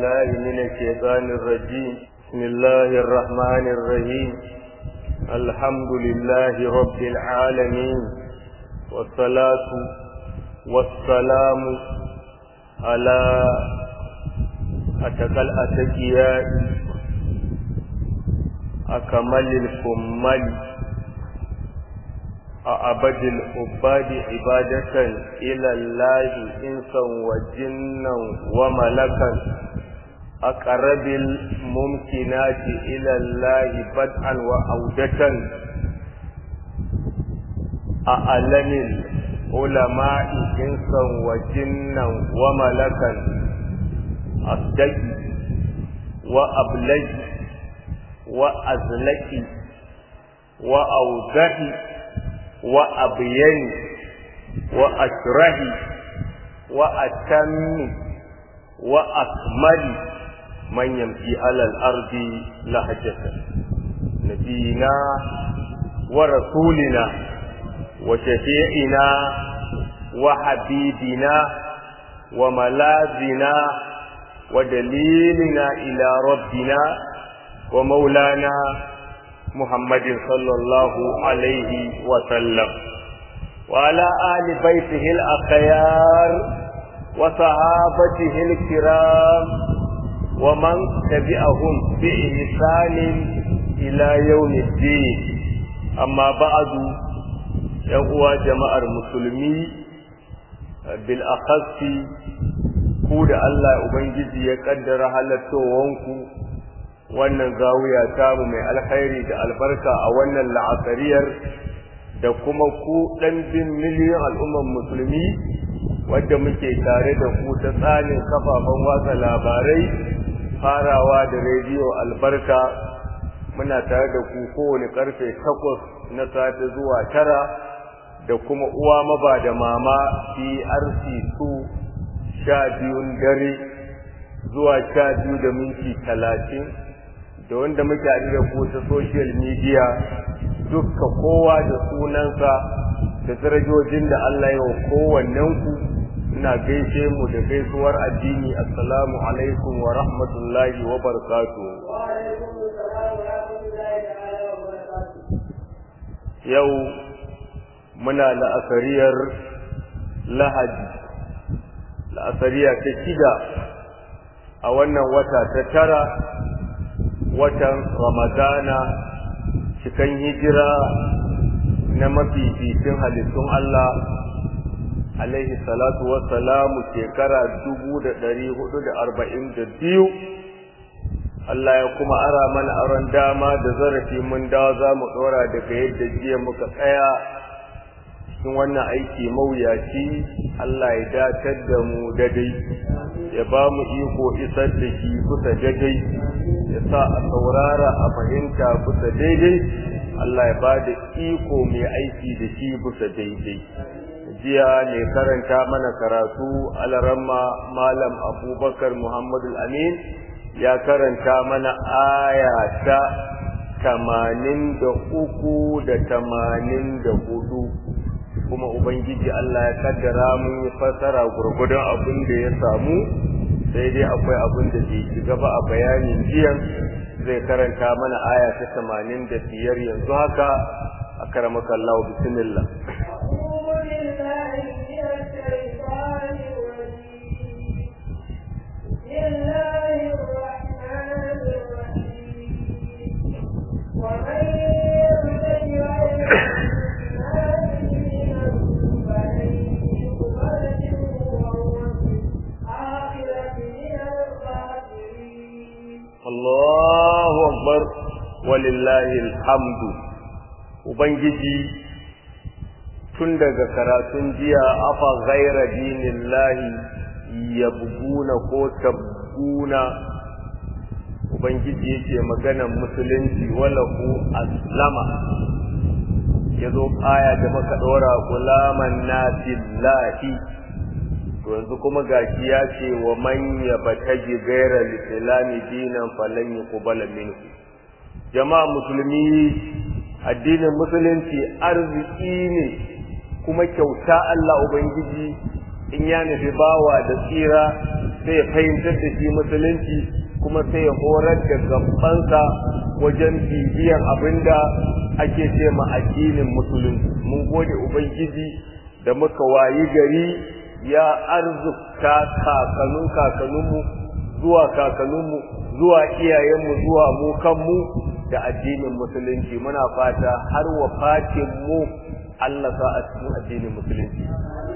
بالله من الشيطان الرجيم بسم الله الرحمن الرحيم الحمد لله رب العالمين والصلاة والسلام على أتقى الأتقياء أكمل الكمل أعبد العباد عبادة إلى الله إنسا وجنا وملكا أقرب الممكنات إلى الله بدءا وعودة أعلم العلماء إنسا وجنا وملكا أصدق وأبلج وأزلك وأوضح وأبين وأشره وأتم وأكمل من يمشي على الأرض لهجة نبينا ورسولنا وشفيعنا وحبيبنا وملاذنا ودليلنا إلى ربنا ومولانا محمد صلى الله عليه وسلم وعلى آل بيته الأخيار وصحابته الكرام ومن تبعهم بإحسان إلى يوم الدين أما بعد يقوى جماعة المسلمين بالأخص ku da Allah Ubangiji ya kaddara halattowanku wannan zawiya tamu mai alkhairi da albarka a wannan la'asariyar da kuma ku ɗan bin miliyan al'umman musulmi wadda muke tare da ku ta tsanin kafafen watsa labarai farawa da rediyo albarka muna tare da ku kowane karfe takwas na safe zuwa tara da kuma uwa maba da mama PRC2 sha biyun dare zuwa sha biyu da minti talatin da wanda muke haɗu da ku ta social media dukka kowa da sunansa da darajojin da Allah ya wa kowannen ku ina gaishe mu da gaisuwar addini assalamu alaikum wa rahmatullahi wa barakatuh yau muna la'asariyar lahadi la'asariya ta shida a wannan wata ta tara watan ramadana cikan hijira na mafificin halittun Allah alaihi salatu wassalamu shekara dubu da ɗari hudu da arba'in da biyu Allah ya kuma ara mana aron dama da zarafi mun dawo za mu ɗora daga yadda jiya muka tsaya cikin wannan aiki mawuyaci Allah ya datar da mu dadai ya ba mu iko isar da shi kusa daidai ya sa a saurara a fahimta kusa daidai Allah ya ba da iko mai aiki da shi kusa daidai jiya ne karanta mana karatu alaramma malam abubakar muhammadu amin ya karanta mana aya ta tamanin da uku da tamanin da hudu kuma ubangiji Allah ya kaddara mun yi fassara gurgudun abin da ya samu sai dai akwai abin da bai shiga ba a bayanin jiyan zai karanta mana aya ta tamanin da biyar yanzu haka a karamaka Allah bismillah Allahu akbar walillahi alhamdu ubangiji tun daga karatun jiya afa ghaira dinillahi yabguna ko tabguna ubangiji yake maganan musulunci walahu aslama yazo aya da maka dora gulaman nasillahi to yanzu kuma gashi ya ce wa man yabtaji ghayra al-islami dinan falan yuqbala minhu jama'a musulmi addinin musulunci arziki ne kuma kyauta Allah ubangiji in ya nufi bawa da tsira sai ya fahimtar da shi musulunci kuma sai ya horar da gabansa wajen bibiyar abinda ake ce ma addinin musulunci mun gode ubangiji da muka wayi gari ya arzukta kakanun kakanunmu zuwa kakanunmu zuwa iyayenmu zuwa mu kanmu da addinin musulunci muna fata har wafatin mu Allah sa a cikin addinin musulunci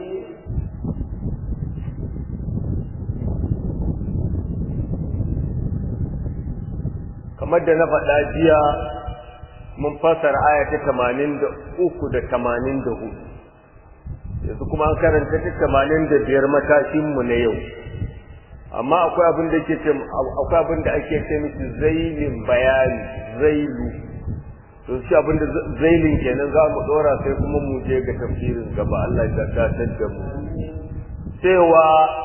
kamar da na faɗa jiya mun fasara aya ta tamanin da uku da tamanin da hudu yanzu kuma an karanta ta tamanin da biyar matashinmu na yau amma akwai abin da ke ce akwai abin da ake ce miki zailin bayani zailu to shi abin da zailin kenan za mu dora sai kuma mu je ga tafsirin gaba Allah ya dakatar da mu cewa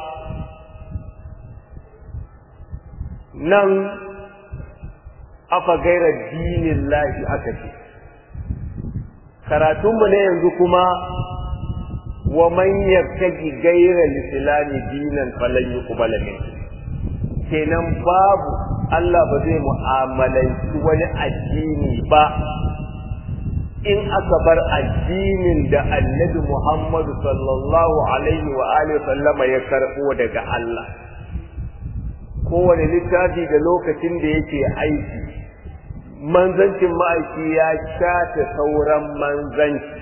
nan afa gaira dinin lahi aka ce karatunmu ne yanzu kuma wa man yattaji gaira lislami dinan falan yuqbala min kenan babu Allah ba zai mu'amalanci wani addini ba in aka bar addinin da annabi Muhammadu sallallahu alaihi wa alihi sallama ya karbo daga Allah kowane littafi da lokacin da yake aiki manzancin ma'aiki ya shafe sauran manzanci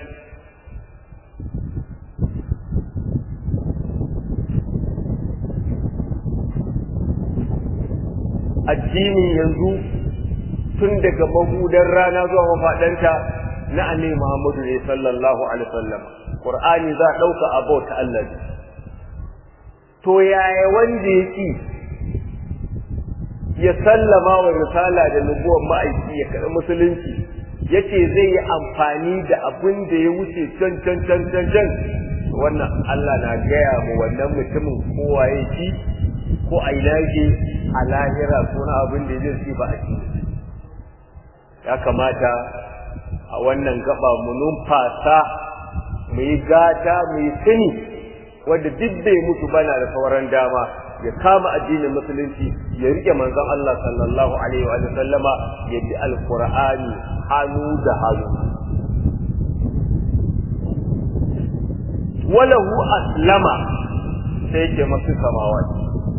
addinin yanzu tun daga mahudan rana zuwa mafaɗanta na annabi Muhammadu ne sallallahu alaihi wasallam Qur'ani za a ɗauka abota Allah to yaya wanda yake ya sallama wa risala da nubuwar ma'aiki ya karɓi musulunci yace zai yi amfani da abin da ya wuce can can can can can wannan Allah na gaya mu wannan mutumin kowa ya ci ko a ina yake a lahira ko na abin da zai ci ba a ci ya kamata a wannan gaba mu numfasa mu yi gata mu yi sani wanda duk bai mutu bana da sauran dama ya kama addinin musulunci ya rike manzon Allah sallallahu alaihi wa sallama ya bi alqur'ani hannu da hannu walahu aslama sai ke masu samawati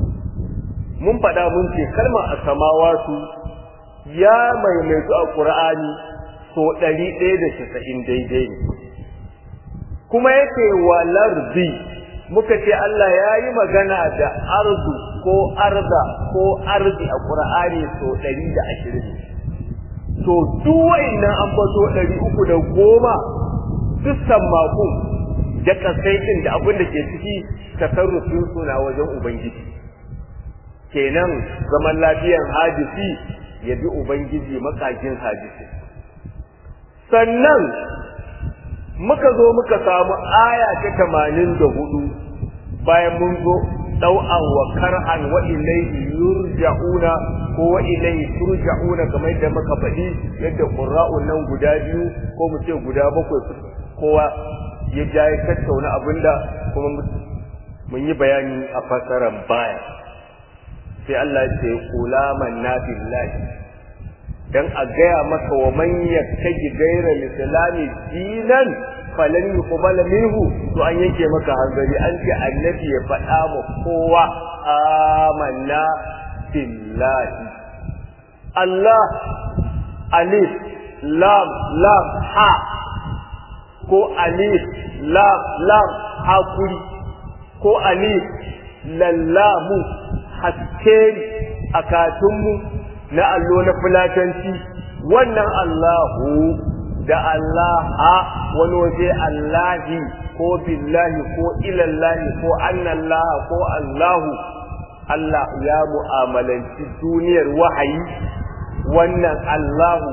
mun faɗa mun ce kalma a samawatu ya maimaitu a qur'ani so ɗari ɗaya da casa'in daidai ne kuma yake walardi muka ce Allah ya yi magana da ardu ko arda ko ardi a ƙur'ani so ɗari da ashirin to duk wa'innan an bato ɗari uku da goma duk sammakon da kasaitin da abin da ke ciki tasarrufin suna wajen ubangiji kenan zaman lafiyan hadisi ya bi ubangiji makajin hadisi sannan muka zo muka samu aya ta tamanin da hudu bayan mun zo ɗau'an wa kar'an wa ilaihi yurja'una ko wa ilaihi turja'una kamar yadda muka faɗi yadda qurra'un nan guda biyu ko mu ce guda bakwai kowa ya ja ya tattauna abinda kuma mun yi bayani a fasaran baya sai Allah ya ce kulaman na billahi dan a gaya maka wa man yattaji gaira lislami dinan falan yuqbal minhu to an yanke maka hanzari an ce annabi ya faɗa ma kowa amanna billahi Allah alif lam lam ha ko alif lam lam hakuri ko alif lallamu haske a katunmu na allo na fulatanci wannan Allahu da Allah wani waje Allahi ko billahi ko ilallahi ko annallah ko Allahu Allah ya mu'amalanci duniyar wahayi wannan Allahu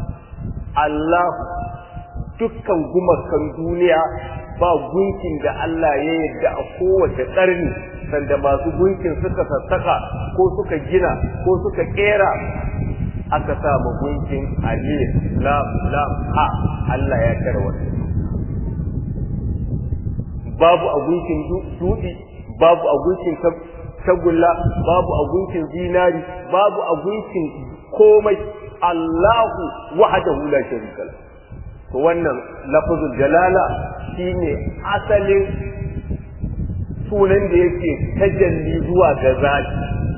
Allahu dukkan gumakan duniya ba gunkin da Allah ya yarda a kowace ƙarni sanda masu gunkin suka sassaka ko suka gina ko suka kera aka sa ma gunkin alif lam lam ha Allah ya kare wannan babu a gunkin dudi babu a gunkin tagulla babu a gunkin zinari babu a gunkin komai Allahu wahdahu la sharika lahu to wannan lafazul jalala shine asalin sunan da yake tajalli zuwa ga zati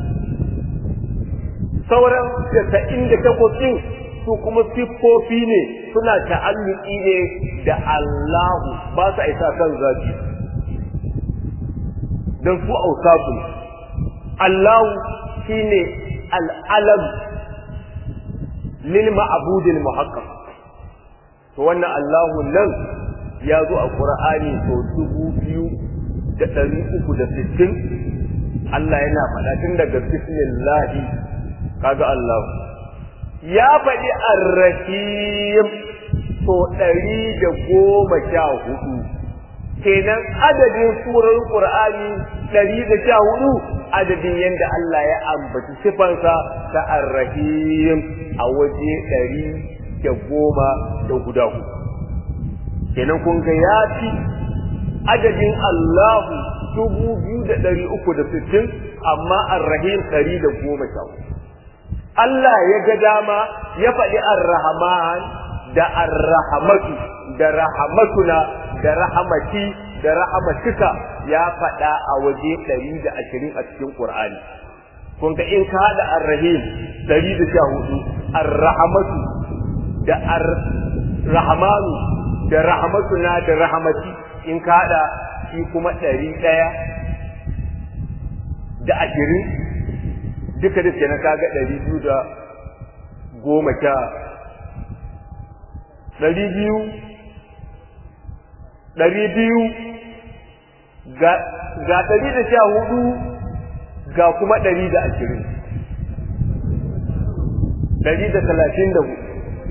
sauran casa'in da takwas ɗin su kuma siffofi ne suna ta'alluki ne da Allahu ba sa isa kan zati don su ausafu Allahu shine al'alam lil ma'budil muhaqqaq to wannan Allahu nan ya zo a Qur'ani sau dubu biyu da ɗari uku da sittin Allah yana faɗa tun daga bismillahi kaga Allah ya faɗi arrahim so ɗari da goma sha hudu kenan adadin surar Qur'ani ɗari da sha hudu adadin yadda Allah ya ambaci sifansa ta arrahim a waje ɗari da goma da guda hudu kenan kun ga ya fi adadin Allahu dubu biyu da ɗari uku da sittin amma arrahim ɗari da goma sha hudu Allah ya ga dama ya faɗi ar-Rahman da ar-Rahmatu da rahamatuna da rahamati da rahamatika ya faɗa a waje 120 a cikin Qur'ani kun ga in ka hada ar-Rahim 114 ar-Rahmatu da ar-Rahmanu da rahamatuna da rahamati in ka hada shi kuma 100 da ashirin duka da ke na kaga ɗari biyu da goma sha ɗari biyu ɗari biyu ga ɗari da sha hudu ga kuma ɗari da ashirin ɗari da talatin da hudu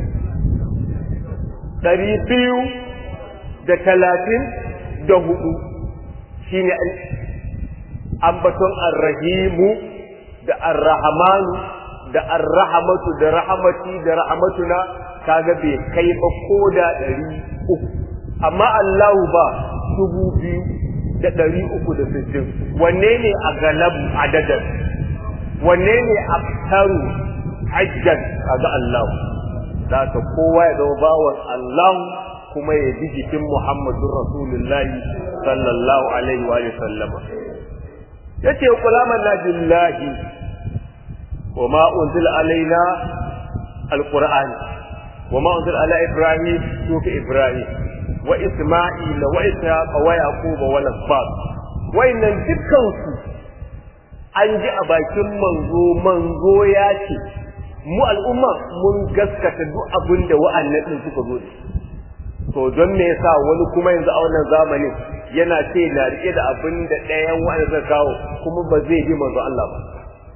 ɗari biyu da talatin da hudu shine ambaton arrahimu da arrahmanu da arrahmatu da rahmati da rahmatuna kaga bai kai ba ko da ɗari uku amma Allahu ba dubu biyu da ɗari uku da sittin wanne ne a galabu adadan wanne ne a taru hajjan kaga Allahu za ka kowa ya zama bawan Allahu kuma ya bi jikin Muhammadun Rasulullahi sallallahu alaihi wa sallama yace kulaman na billahi wa ma unzila alaina alquran wa ma unzila ala ibrahim sufi ibrahim wa isma'il wa ishaq wa yaqub wa lasbat wayannan dukkan su an ji a bakin manzo manzo ya ce mu al'umma mun gaskata duk abin da wa'annan din suka zo da to don me yasa wani kuma yanzu a wannan zamanin yana ce na rike da abin da ɗayan wani zai kawo kuma ba zai bi manzo Allah ba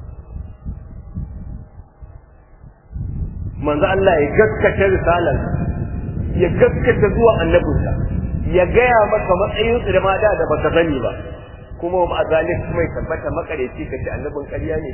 manzo Allah ya gaskata risalar ya gaskata zuwa annabinsa ya gaya maka matsayin su da ma da baka sani ba kuma ma zalik kuma ya tabbata makareci ka ce annabin ƙarya ne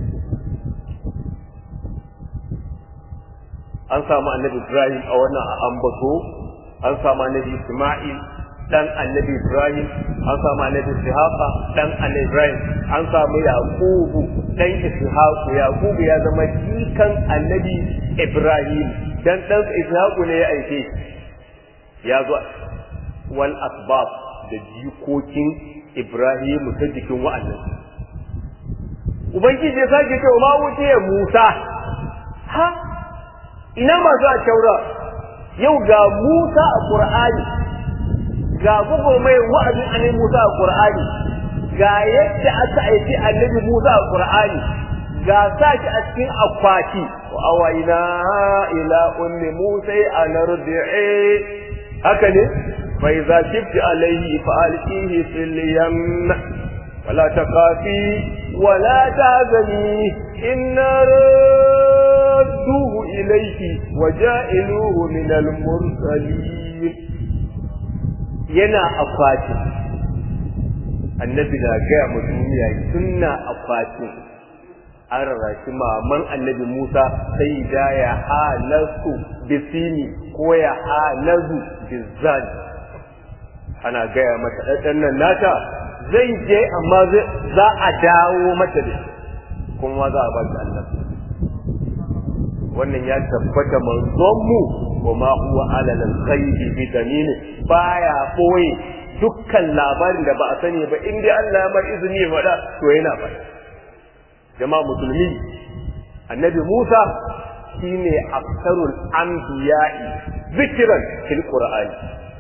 an samu annabi Ibrahim a wannan ambato an samu annabi Isma'il dan annabi Ibrahim an samu annabi Ishaqa dan annabi Ibrahim an samu Yaqubu dan Ishaqu Yaqubu ya zama jikan annabi Ibrahim dan dan Ishaqu ne ya aike ya zo wal asbab da jikokin Ibrahim ta jikin wa'annan Ubangiji ya sake cewa ma wuce Musa ha ina masu a taura yau ga Musa a Qur'ani ga gugu mai wa'azin annabi Musa a Qur'ani ga yadda aka aiki annabi Musa a Qur'ani ga saki a cikin akwati wa awaina ila ummi Musa an ardi'i haka ne fa idza shifti alayhi fa alqihi fil yam wala taqafi wala tahzani inna radduhu ilayki wa ja'iluhu min al-mursalin yana akwatin annabi na gaya ma duniya sunna akwatin an rarrashi maman annabi Musa sai da ya halasu bisini ko ya halazu bizani ana gaya mata ɗan nan nata zai je amma za a dawo mata da shi kuma za a ba shi Allah wannan ya tabbata manzon mu وما هو على الغيب بدليل baya boye dukkan labarin da ba a sani ba in dai Allah ya mar izini ya faɗa to yana faɗa jama'a musulmi annabi Musa shine aksarul anbiya'i zikran fil qur'ani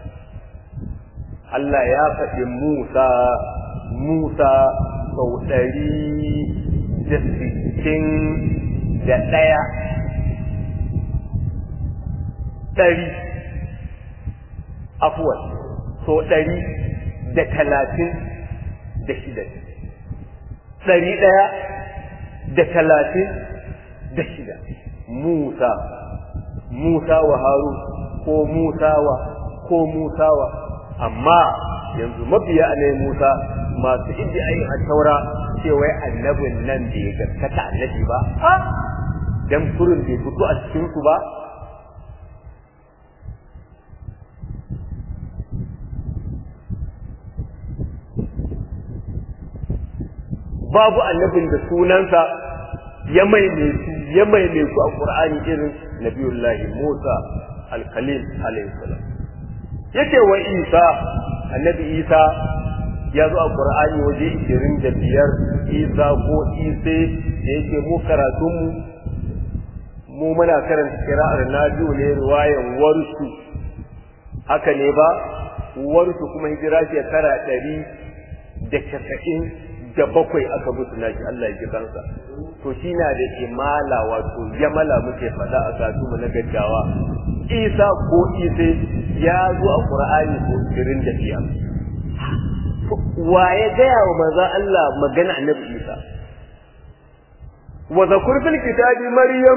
Allah ya faɗi Musa Musa sau ɗari da sittin da ɗaya ɗari afuwan so ɗari da talatin da shida ɗari ɗaya da talatin da shida Musa Musa wa Haru ko Musa wa ko Musa wa amma yanzu mabiya ne Musa masu ayin a taura cewa annabin nan bai gaskata annabi ba dan kurin bai fito a cikin su ba babu annabin da sunansa ya maimaitu ya maimaitu a Qur'ani irin Nabiyullahi Musa al-Khalil alayhi salam yace wa Isa annabi Isa ya zo a Qur'ani waje 25 Isa ko Isa da yake mu karatun mu mu muna karanta kira'ar Nabi'u ne riwayan warsu haka ne ba warsu kuma hijira shekara ɗari da casa'in da bakwai aka mutu naki Allah ya ji kansa to shi na da imala wato yamala muke faɗa a satu mu na gaggawa isa ko isa ya zo a qur'ani ko irin da biya wa ya gaya wa manzon Allah magana annabi isa wa zakur fil kitabi maryam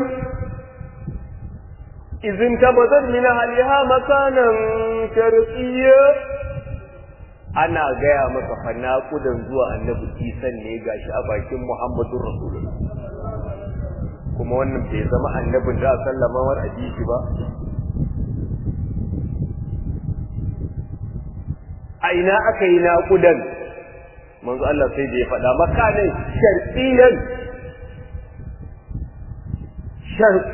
izin tabazat min ahliha makanan sharqiyya ana gaya maka fa naƙudan zuwa annabi isan ne gashi a bakin muhammadun rasulullah kuma wannan bai zama annabin da sallama war hadisi ba a ina aka yi naƙudan manzo Allah sai da ya faɗa makanin sharqiyan sharqi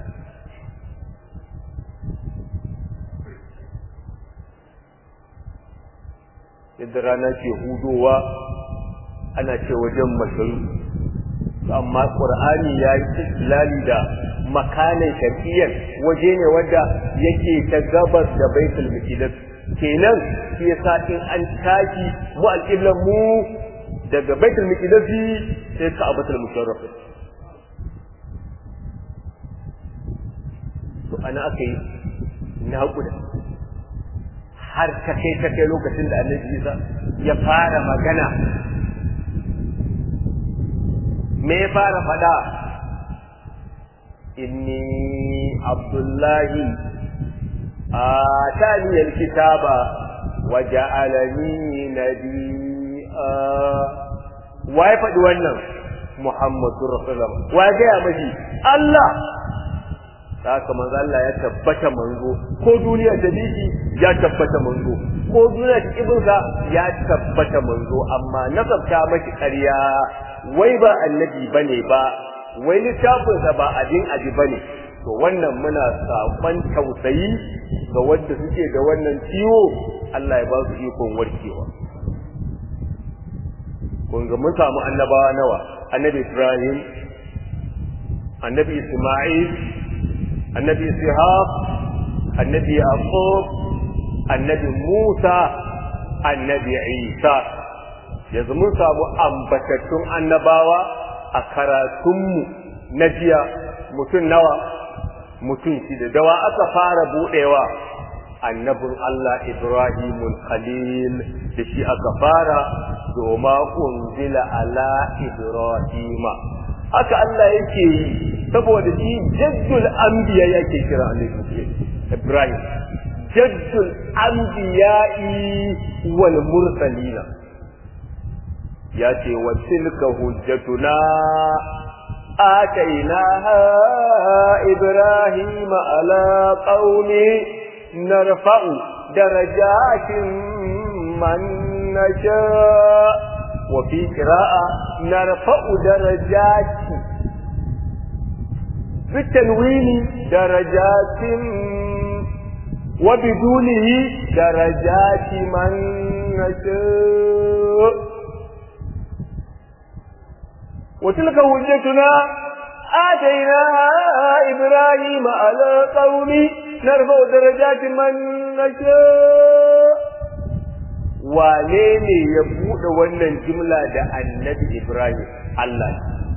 yadda rana ke hudowa ana ce wajen masharu amma qur'ani ya yi istilali da makanin shafiyan waje ne wanda yake ta gabas da baitul maqdis kenan shi yasa in an tashi mu alqiblan mu daga baitul maqdis sai ka abatul musharraf to ana akai naƙuda har ta kai ta kai lokacin da annabi Isa ya fara magana me ya fara fada inni abdullahi atani alkitaba wa ja'alani nabiyya wa ya faɗi wannan muhammadu rasulullah wa ya gaya mashi Allah haka manzo Allah ya tabbata manzo ko duniya ta biki ya tabbata manzo ko duniya ta kibinsa ya tabbata manzo amma nasabta maki ƙarya wai ba annabi bane ba wai littafinsa ba abin aji bane to wannan muna sakon tausayi ga wanda suke da wannan ciwo Allah ya ba su ikon warkewa kun ga mun samu annabawa nawa annabi Ibrahim annabi Isma'il annabi Ishaq annabi Yaqub annabi Musa annabi Isa yanzu mun samu ambatattun annabawa a karatunmu na jiya mutum nawa mutum shida dawa aka fara buɗewa annabin Allah Ibrahimul Khalil da shi aka fara doma unzila ala Ibrahima haka Allah yake yi saboda shi jaddul anbiya yake kira annabi Ibrahim jaddul anbiya'i wal mursalina ya ce wa tilka hujjatuna آتيناها إبراهيم على قوم نرفع درجات من نشاء وفي قراءة نرفع درجات بالتنوين درجات وبدونه درجات من نشاء وتلك حجتنا آتيناها إبراهيم على قوم نرفع درجات من نشاء wane ne ya buɗe wannan jimla da annabi Ibrahim Allah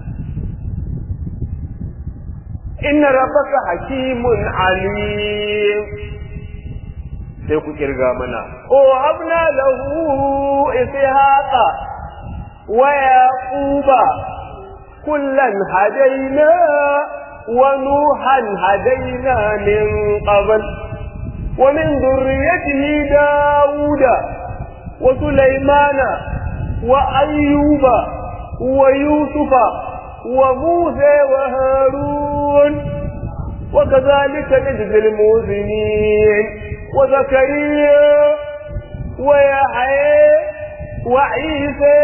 inna rabbaka hakimun alim sai ku kirga mana o habna lahu ishaqa wa yaquba kullan hadaina wa nuhan hadaina min qabl wa min dhurriyyatihi dauda wa sulaymana wa ayyuba wa yusufa wa musa wa harun وكذلك نجزي المؤمنين وزكريا ويحيى وعيسى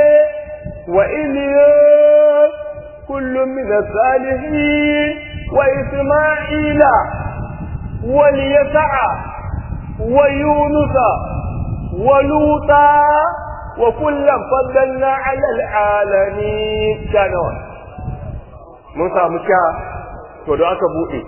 وإلياس كل من الصالحين وإسماعيل واليسع ويونس ولوطا وكلا فضلنا على العالمين كانوا موسى مكا to da aka bude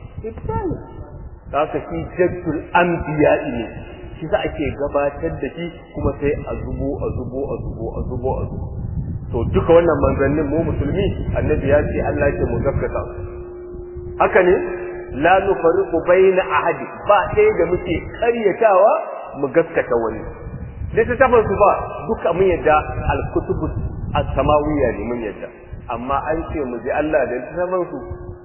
za ka shi jaddul anbiya ne shi za ake gabatar da shi kuma sai a zubo a zubo a zubo a zubo a zubo to duka wannan manzannin mu musulmi annabi ya ce Allah ke mu gaskata haka ne la nufariqu baina ahadi ba ɗaya da muke karyatawa mu gaskata wani littattafan su ba duka mun yadda al-kutubu as-samawiyya ne mun yadda amma an ce mu ji Allah da littattafan su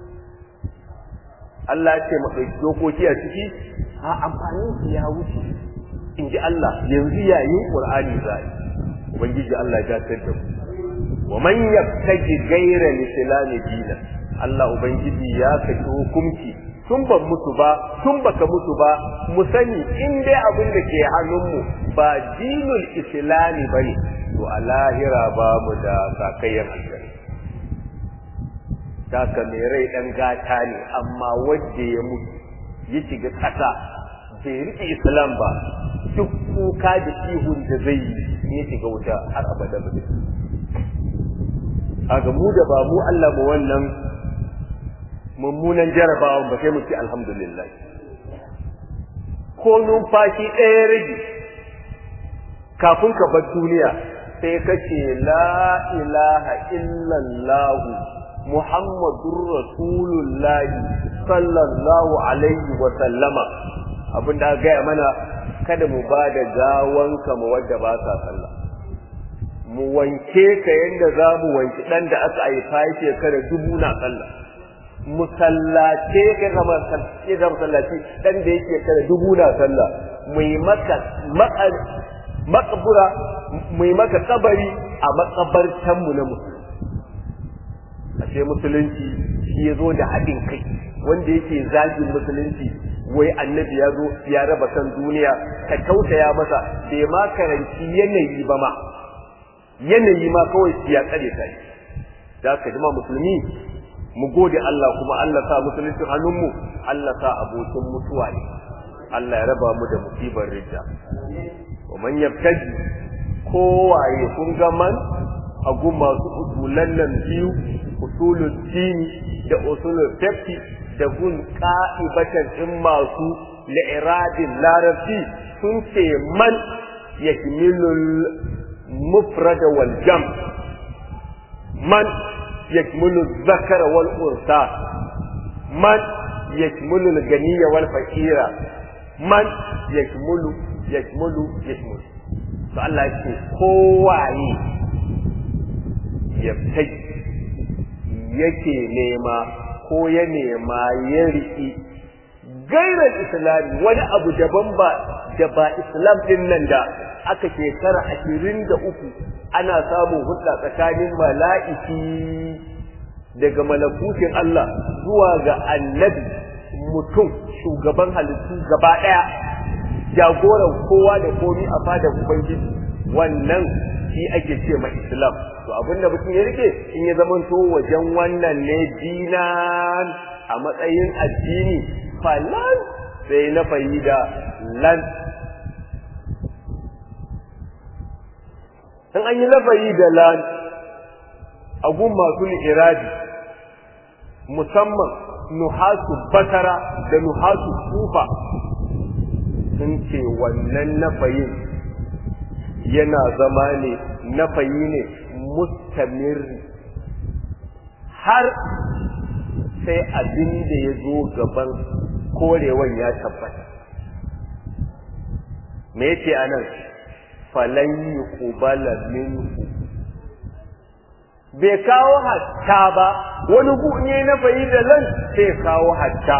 Allah ce mu ɗauki dokoki a ciki a amfanin su ya wuce in ji Allah yanzu yayin Qur'ani zai ubangiji Allah ya gatar da mu wa man yabtaji ghayra al-islam dinan Allah ubangiji ya saki hukunci tun ban mutu ba tun baka mutu ba mu sani in dai abin da ke hannunmu ba dinul islami bane to a lahira ba mu da sakayyar aljanna Daka mai rai ɗan gata ne amma wanda ya mutu ya shiga ƙasa bai riƙe Islam ba duk kuka da ihun da zai yi ya shiga wuta har abada ba a ga mu da ba mu Allah mu wannan mummunan jarabawan ba sai mu ce alhamdulillah ko numfashi ɗaya rage kafin ka bar duniya sai kace la ilaha illallahu Muhammadur Rasulullahi sallallahu alaihi wa sallama abin da gaya mana kada mu ba da gawanka mu wadda ba sa sallah mu wanke ka yanda za mu wanki dan da aka haifa shekara dubu na sallah mu sallace ka zama sallace da sallaci dan da yake kare dubu na sallah mu yi maka makabura mu yi maka kabari a makabartan mu na musulmi ashe musulunci shi ya zo da haɗin kai wanda yake zagin musulunci wai annabi ya zo ya raba kan duniya ka tausaya masa bai ma karanci yanayi ba ma yanayi ma kawai ya tsare ta da ka jima musulmi mu gode Allah kuma Allah sa musulunci hannunmu Allah sa abokin mutuwa ne Allah ya raba mu da musibar rija wa man yabtaji kowaye kun ga man a gun masu usulan nan biyu usulul dini da usulul fiqh da gun qa'ibatan in masu li'iradin larabci sun ce man yakmilul mufrad wal jam man yakmulu zakar wal unsa man yakmulu al ganiya wal faqira man yakmulu yakmulu yakmulu to Allah ya ce kowaye ya yake nema ko ya nema ya riƙi gairar islami wani abu daban ba da ba islam din nan da aka shekara ashirin da uku ana samun hudda tsakanin mala'iki daga malakutin Allah zuwa ga annabi mutum shugaban halittu gaba ɗaya jagoran kowa da komi a fadar ubangiji wannan shi ake ce ma islam to abinda mutum ya rike in ya zamanto wajen wannan ne dinan a matsayin addini falan sai na fahida lan in an yi nafayi da lan a gun masu iradi musamman nuhasu batara da nuhasu kufa sun ce wannan nafayin yana zama ne nafayi ne mustamirri har sai abin da ya zo gaban korewan ya tabbata me yake anan falan yuqbala minhu bai kawo hatta ba wani gu ne na fayi da lan sai kawo hatta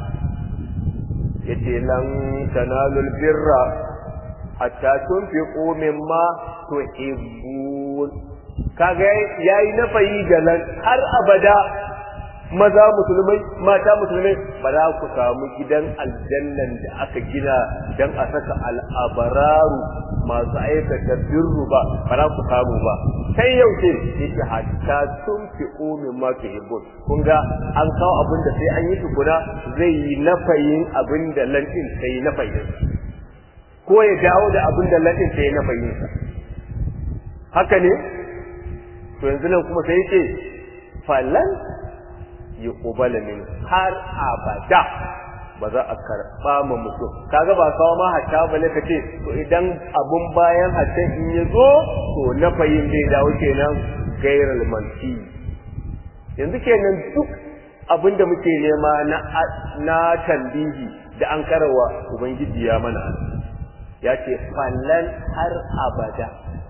yace lan tanalul birra hatta tunfiqu mimma tuhibbun kaga yayi na fayi da lan har abada maza musulmai mata musulmai ba za ku samu gidan aljannan da aka gina don a saka al'abararu masu aikata birru ba ba za ku samu ba sai yau ce yake hatta sun fi omin ma fi hibbun kun ga an kawo abin da sai an yi tukuna zai yi nafayin abin da lantin sai nafayin ko ya dawo da abin da lantin sai nafayin haka ne to yanzu nan kuma sai yake falan yuqbala min har abada ba za a karba ma mutum kaga ba kawo ma hatta bale ka ce to idan abun bayan hatta in ya zo to na fayin zai dawo kenan gairal manti yanzu kenan duk abin da muke nema na na tambihi da an karawa ubangiji ya mana ya ce fallan har abada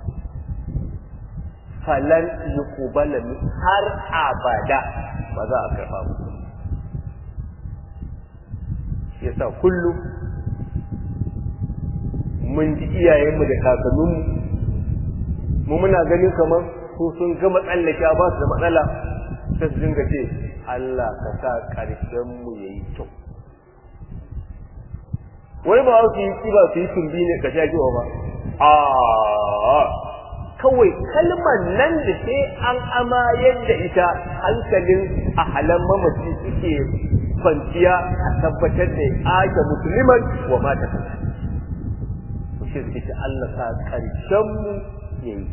falan yuqbala min har abada ba za a karɓa ba shi yasa kullum mun ji iyayenmu da kakanninmu mu muna ganin kamar su sun gama tsallake ba su da matsala sai su dinga ce Allah ka sa ƙarshen mu yayi kyau wani ba su yi kiba su yi tumbi ne ka sha kiwa ba a kawai kalmar nan da sai an amayar da ita hankalin a halan mamaci suke kwanciya a tabbatar da ake musulman wa mata kanta to shi suke ce Allah sa karshen mu yayi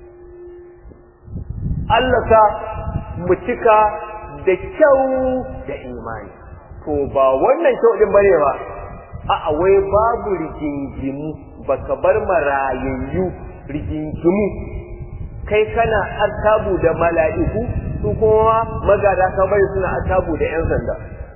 Allah sa mu cika da kyau da imani to ba wannan kyau din bane ba a'a wai babu rigingimu baka bar marayayyu rigingimu kai kana artabu da mala'iku su kuma magada ka bari suna artabu da ‘yan sanda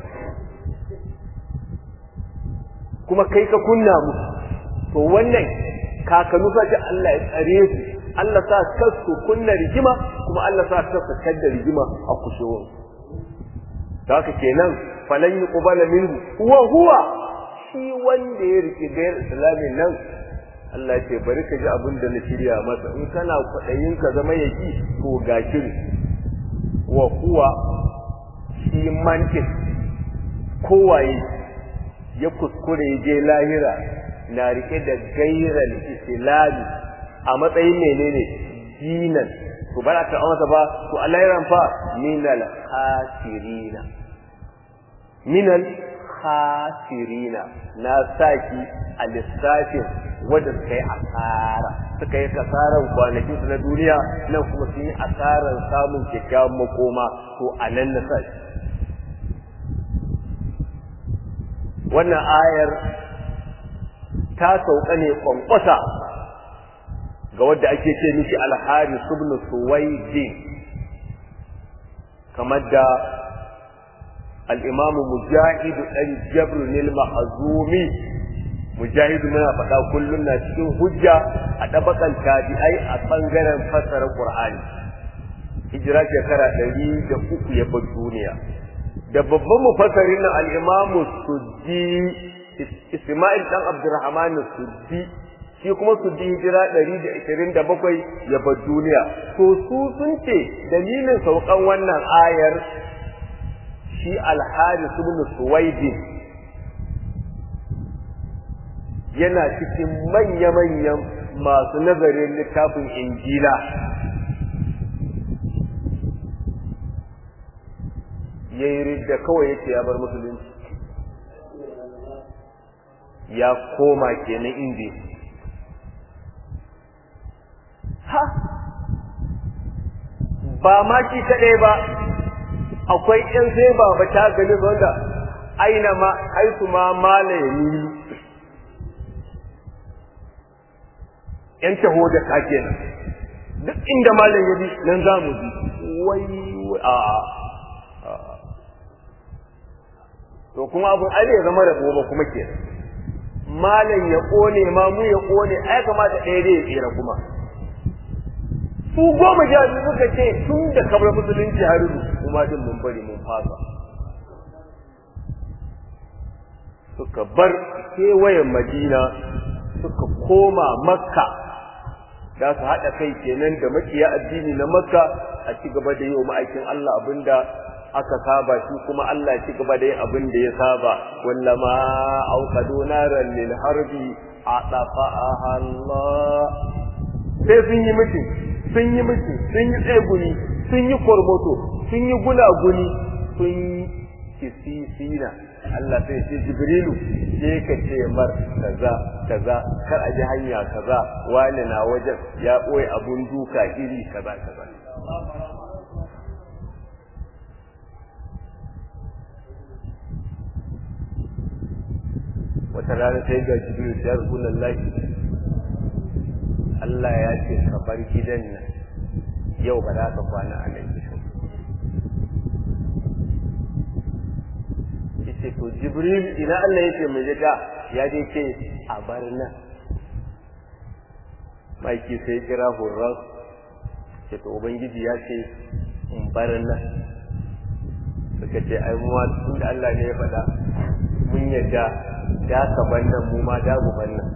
kuma kai ka kunna mu to wannan kakanu sa ce Allah ya tsare su Allah sa kasu kunna rigima kuma Allah sa kasu kadda rigima a kushewar da haka kenan falan yi ƙubala minhu huwa huwa shi wanda ya riƙe gayar islamin nan Allah ce bari ka ji abin da na shirya masa in kana kwaɗayin ka zama yaki to ga shiri wa kuwa shi mantin kowaye ya kuskure je lahira na rike da gairan islami a matsayin menene dinan to ba ta amsa ba to a lahiran fa minal khasirina minal khasirina na saki a lissafin wadda suka yi asara suka yi kasaran kwanakin su na duniya nan kuma sun yi asaran samun kyakkyawan makoma to a nan na sa wannan ayar ta sauka ne kwankwasa ga wadda ake ce miki alhari ibn suwaidi kamar da al-imamu mujahid dan jabr al-mahzumi mujahid muna faɗa kullum na cikin hujja a ɗabakan tabi'ai a ɓangaren fassara qur'ani hijira shekara ɗari da uku ya bar duniya da babban mufassarin nan al-imamu suddi isma'il dan abdurrahman suddi shi kuma suddi hijira ɗari da ishirin da bakwai ya bar duniya to su sun ce dalilin saukan wannan ayar shi al-haris ibn suwaidin yana cikin manya-manyan masu nazarin littafin injila ya yi ridda kawai yake ya bar musulunci ya koma kenan inda ha ba ma shi kaɗai ba akwai ƴan sai ba ba ta gani wanda aina ma haisu ma mala ya nilu ƴan taho da ka kenan duk inda malam ya bi nan za mu bi wai a to kuma abun ai ya zama rabo ba kuma kenan malam ya kone ma mu ya kone ai kamata ɗaya dai ya tsira kuma su goma sha biyu suka ce tun da kamar musulunci har kuma din mun bari mun fasa suka bar kewayen madina suka koma makka za su haɗa kai kenan da makiya addini na makka a ci gaba da yi wa ma'aikin Allah abinda aka saba shi kuma Allah ci gaba da yin abin da ya saba wallama auqadu naran lil harbi atafa'aha Allah sai sun yi mutum sun yi mutum sun yi tseguni sun yi kormoto sun yi gunaguni sun yi kisisina Allah sai ce Jibrilu je ka ce mar kaza kaza kar a ji hanya kaza wani na wajen ya ɓoye abun duka iri kaza kaza wata rana sai ga jibril ya rukunan lafi Allah ya ce ka bar gidan nan yau ba za ka kwana a nan gidan yace to jibril ina Allah ya ce mai jika ya je ce a bar nan maiki sai kira hurras ce to ubangiji ya ce in bar nan suka ce ai mu tun da Allah ne ya faɗa mun yadda da ka bannan mu ma da mu bannan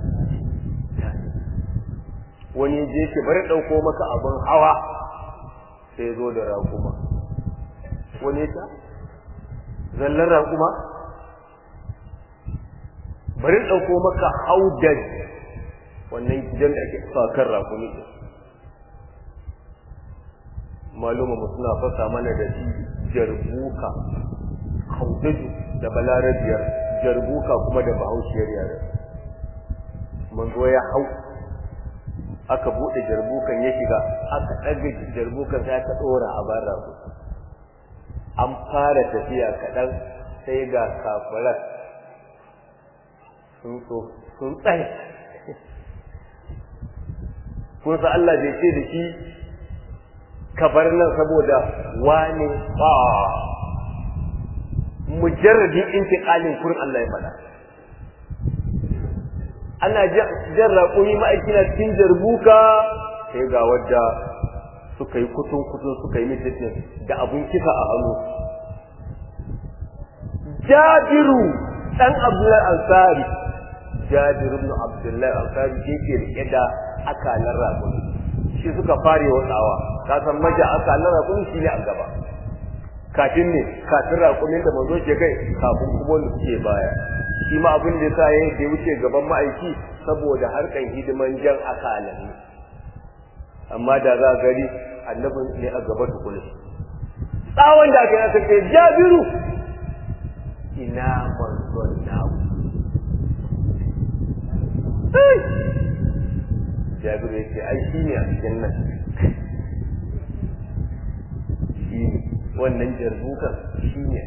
wani je ki bari dauko maka abin hawa sai zo da raƙuma wani ta zallan raƙuma bari dauko maka haudan wannan gidan da ake sa kan raƙumi maluma mu suna fasa mana da shi jarbuka haudaju da balarabiyar jarbuka kuma da bahaushiyar yare manzo ya hau aka bude jarbukan ya shiga aka ɗaga jarbukan sai aka ɗora a bara an fara tafiya kaɗan sai ga kafirar sun so sun tsaye kun sa Allah bai ce da shi kabar nan saboda wane ba mujarradin intiqalin kurin Allah ya faɗa ana jan raƙumi ma'aikina cikin jarbuka sai ga wadda suka yi kutun kutun suka yi mitin da abun kisa a hannu jabiru dan abdullahi ansari jabiru ibn abdullahi ansari yake rike da akalan raƙumi shi suka fare watsawa ka san maja akalan raƙumi shi ne a gaba kafin ne kafin raƙumin da manzo ke kai kafin kuma wanda suke baya shi ma abin da yasa yayin da ya wuce gaban ma'aiki saboda harkan hidiman jan akalan amma da za gari annabin ne a gaba tukuna tsawon da aka yi aka ce jabiru ina manzon namu jabiru ya ce ai shi ne a cikin nan shi ne wannan jarbukan shi ne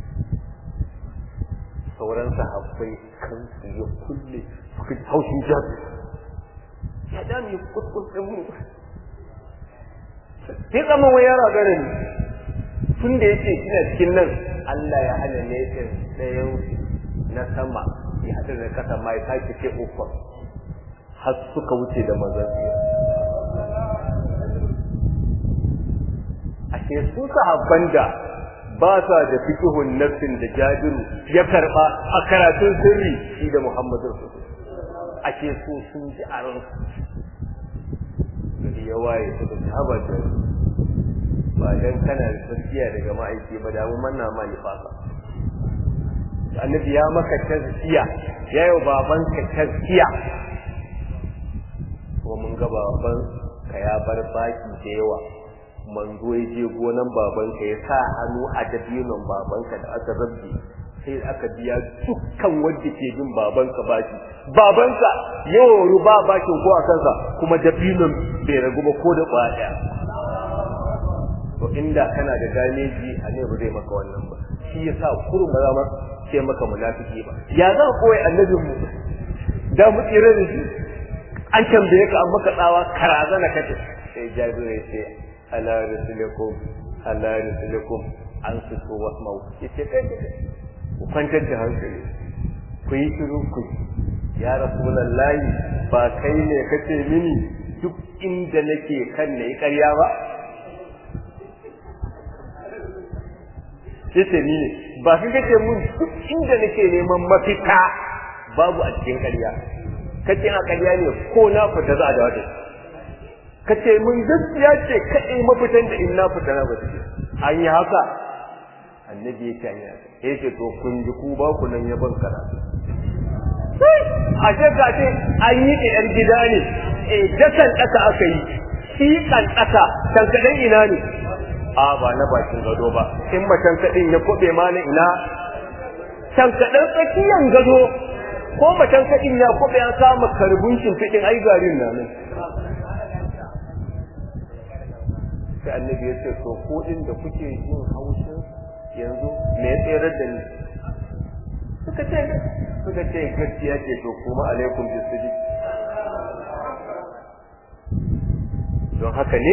sauran sahabbai kansu ya kulle suka ji haushin jabi ya dami kuskus ɗin mu sai tsama wa yara gare ni tun da yake ina cikin nan Allah ya hana ne ɗayan na sama ya haɗu da kasa ma ya sake ce uku har suka wuce da mazan ashe su sahabban da ba sa da fiqhun nafsin da Jabiru ya karba a karatun sirri shi da Muhammadu ashe su sun ji a ran su ya waye su da haba da ba dan kana da tsakiya daga ma'aiki ba da mun manna ma nifasa annabi ya maka tazkiya ya yi baban ka tazkiya to kuma mun ga baban ka ya bar baki da yawa manzo ya je gonan babanka ya sa hannu a dabinon babanka da aka rabbe sai aka biya dukkan wanda ke bin babanka baki babanka yawan ruba bakin ko a kansa kuma dabinon bai ragu ba ko da kwaya to inda kana da ganeji a ne ba zai maka wannan ba shi yasa kurun ba za ma ce maka munafiki ba ya za ka koyi annabin mu da mu tsira da shi an tambaye ka an maka tsawa karazana kace sai jabiru ya ce ala rasulikum ala rasulikum an su so wasmau yace kai ku kwantar da hankali ku yi shiru ku ya rasulullahi ba kai ne kace mini duk inda nake kan nayi ƙarya ba yace ni ne ba kai kace mun duk inda nake neman mafita babu a cikin ƙarya kace a ƙarya ne ko na fita za a da wata kace mun gaskiya ce kai mafitan da in na fita na bata an yi haka annabi yake an yi haka yace to kun ji ku ba ku nan yaban karatu a ce ka ce an yi ɗan gida ne eh dakan ɗaka aka yi shi kan ɗaka tankaɗen ina ne a ba na bakin gado ba in macen kaɗin ya koɓe ma na ina tankaɗen tsakiyan gado ko macen kaɗin ya koɓe an kama karbun shimfiɗin ai garin na nan sai annabi ya ce to ko inda kuke yin haushin yanzu me ya tsere da ni suka ce suka ce gaskiya ce to kuma alaikum bisidi don haka ne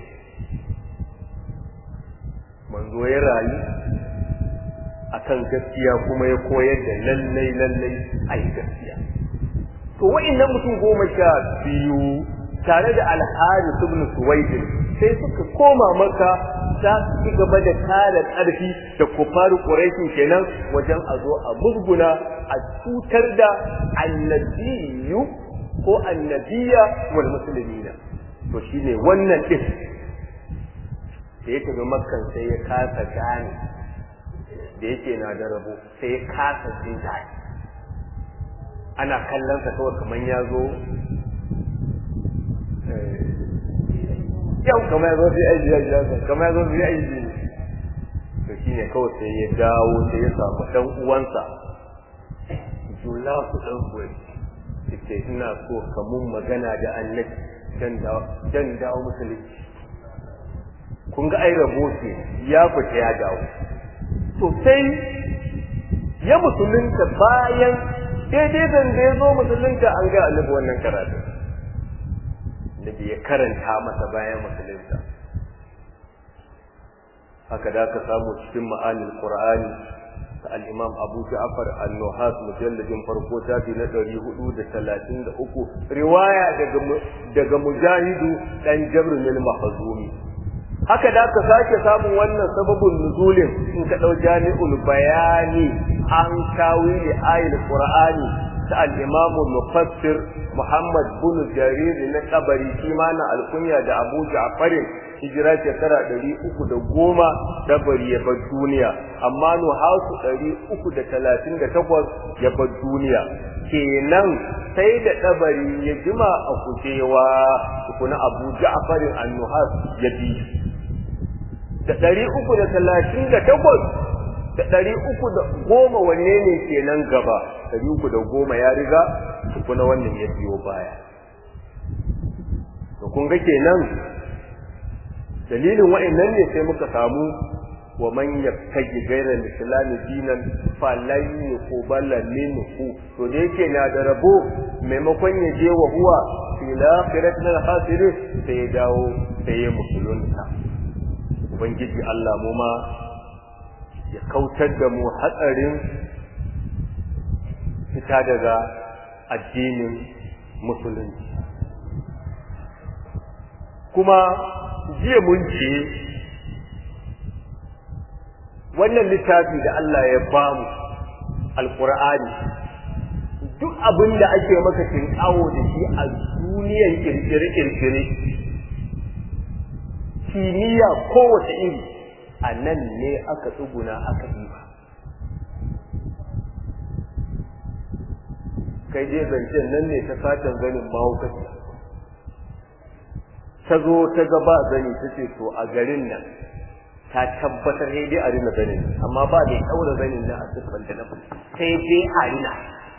manzo ya rayu akan gaskiya kuma ya koyar da lallai lallai ai gaskiya to wa'annan mutum goma sha biyu tare da alharis ibn suwaid sai suka koma maka za su ci gaba da kare ƙarfi da kufaru ƙuraishin kenan wajen a zo a musguna a cutar da annabiyu ko annabiya wal musulmina to shine wannan din da ya tafi makkan sai ya kasa gane da yake na da rabo sai ya kasa jin daɗi ana kallon sa kawai kamar ya zo yau kamar yazo fi aiki ya jasa kamar yazo fi aiki ne to shine kawai sai ya dawo sai ya samu dan uwansa jula ku dan kuwa yace ina so ka mun magana da annabi dan dawo dan dawo musulunci kun ga ai rabo ce ya fita ya dawo to sai ya musulunta bayan daidai da ya zo musulunta an ga annabi wannan karatu da ya karanta masa bayan musulunta haka da ka samu cikin ma'anin qur'ani ta al-imam abu ja'far an-nuhas mujalladin farko tafi na 433 riwaya daga daga mujahidu dan jabr bin mahzumi haka da ka sake samun wannan sababin nuzulin in ka dau jami'ul bayani an tawili ayatul qur'ani ta al-imam mufassir Muhammad bin Jarir na kabari shi ma na alkunya da Abu Ja'far hijira shekara 310 dabari ya bar duniya amma no hausu 338 ya bar duniya kenan sai da dabari ya jima a kujewa kuna Abu Ja'far an-Nuhas ya bi da 338 da ɗari uku da goma wanne ne kenan gaba ɗari uku da goma ya riga tukuna wannan ya biyo baya to kun ga kenan dalilin wa'annan ne sai muka samu wa man yattaji ghayra al-islam dinan falan yuqbala minhu to da yake na da rabo maimakon ya je wa huwa fil akhirati al khasirin sai ya dawo sai ya musulunta ubangiji Allah mu ma ya kautar da mu hatsarin fita daga addinin musulunci kuma jiya mun ce wannan littafi da Allah ya bamu alkur'ani duk abin da ake maka tinkawo da shi a duniyan kirkire-kirkire kimiyya kowace iri a nan ne aka tsuguna aka ɗiba kai je zancen nan ne ta satan ganin mahaukaci ta zo ta ga ba zani ta ce to a garin nan ta tabbatar sai dai a rina zanin amma ba da ɗaura zanin na a siffar da na sai dai a rina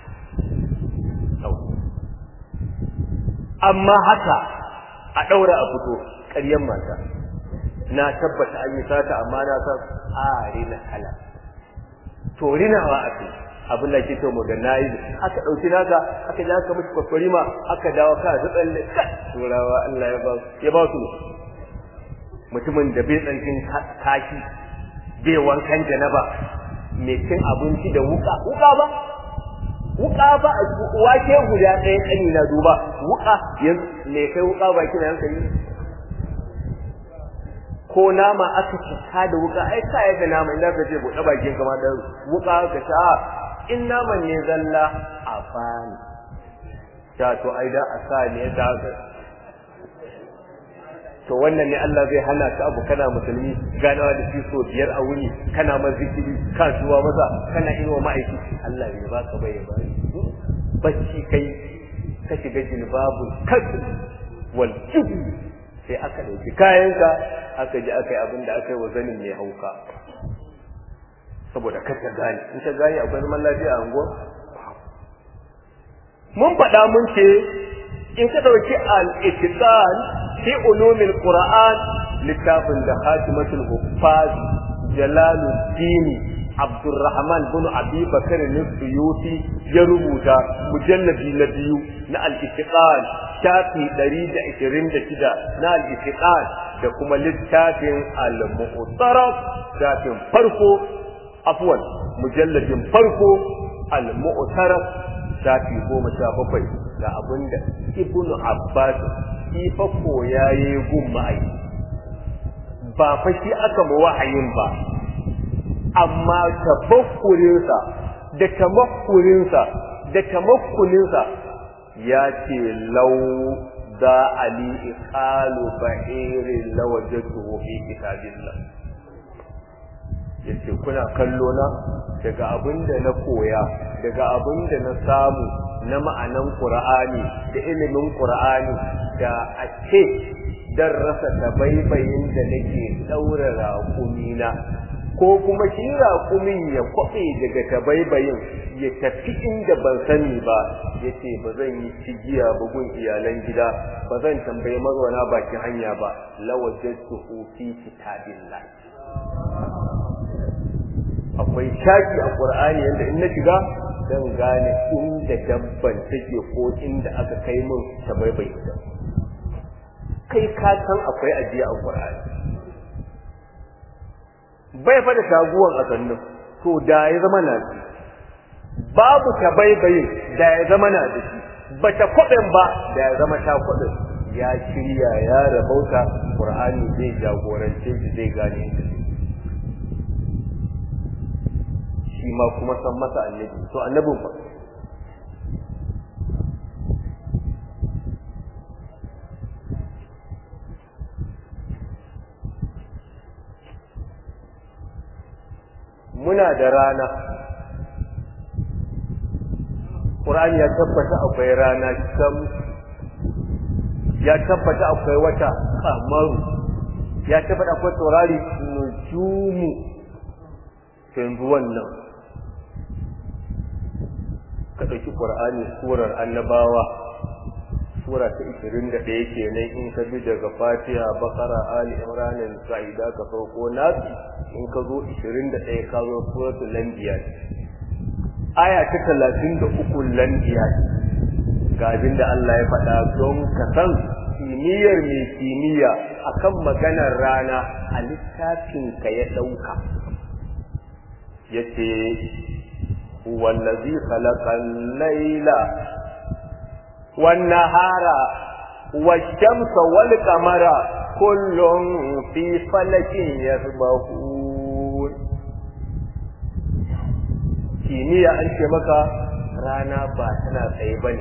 amma haka a ɗaura a fito ƙaryan mata na tabbata an yi sata amma na san a rina kala to rinawa a kai abin da ke to mu ga nayi aka dauki naka aka ja ka mishi kwakwari ma aka dawo ka ta tsalle turawa Allah ya ba ya ba su mutumin da bai tsankin kaki bai wankan janaba mai cin abinci da wuka wuka ba wuka ba wake guda ɗaya kani na duba wuka yanzu me kai wuka ba kina hankali ko nama aka cika da wuka ai ka yadda nama inda ka ce buɗe bakin kama da wuka ka sha in naman ne zalla a bani ta to ai da a sa ne da to wannan ne Allah zai hana ka abu kana musulmi ganawa da shi so biyar a wuni kana ma zikiri ka zuwa maza kana yi wa ma'aikaci Allah ya baka bai ya bari bacci kai ka shiga jilbabul kasb wal jubn sai aka dauki kayanka aka ji aka yi abin da aka yi wa zanin mai hauka saboda kar ta gane in ta gane akwai zaman lafiya a unguwa mun faɗa mun ce in ka ɗauki al-ittiqan fi ulumil qur'an littafin da hatimatul huffaz jalaluddin abdurrahman bin abi bakar al-suyuti ya rubuta mujalladi na biyu na al-ittiqan shafi 126 na al-ittiqan da kuma littafin al-mu'taraf shafin farko afwan mujalladin farko al-mu'taraf shafi goma sha bakwai da abinda ibnu abbas shi fa koya yayi gun ma'ai ba fa shi aka mu wahayin ba amma tafakkurinsa da tamakkurinsa da tamakkuninsa ya ce lau da ali iqalu ba'irin lawajatuhu fi kitabillah yace kuna kallo na daga abinda na koya daga abinda na samu na ma'anan qur'ani da ilimin qur'ani da a ce dan rasa tabaibayin da nake daura raƙumina ko kuma shi raƙumin ya kwaɓe daga tabaibayin ya tafi inda ban sani ba ya ce ba zan yi cigiya bugun iyalan gida ba zan tambayi mazauna bakin hanya ba lawajattu fi kitabillah akwai shaki a Qur'ani yanda in na shiga zan gane inda dabban take ko inda aka kai min ta baibai ta kai ka san akwai ajiya a Qur'ani bai fa da shaguwan a sannu to da ya zama na shi babu ta baibayin da ya zama na da shi bata kwaɗin ba da ya zama ta kwaɗin ya shirya ya rabauta Qur'ani zai jagorance shi zai gane inda shi ma kuma san masa annabi to annabin fa muna da rana Qur'ani ya tabbata akwai rana kam ya tabbata akwai wata kamaru ya tabbata akwai taurari nujumu yanzu wannan ka ɗauki ƙur'ani surar annabawa sura ta 21 kenan in ka bi daga fatiha bakara ali imran sa'ida ka sauko nasi in ka zo 21 ka zo suratul anbiya aya ta 33 lanbiya ga abin da Allah ya faɗa don ka san kimiyyar mai kimiyya akan maganar rana a littafin ka ya ɗauka yace huwa allazi khalaqa al-laila wan-nahara wash-shamsa wal-qamara kullun fi falakin yasbahun kimiyya an ce maka rana ba tana tsaye bane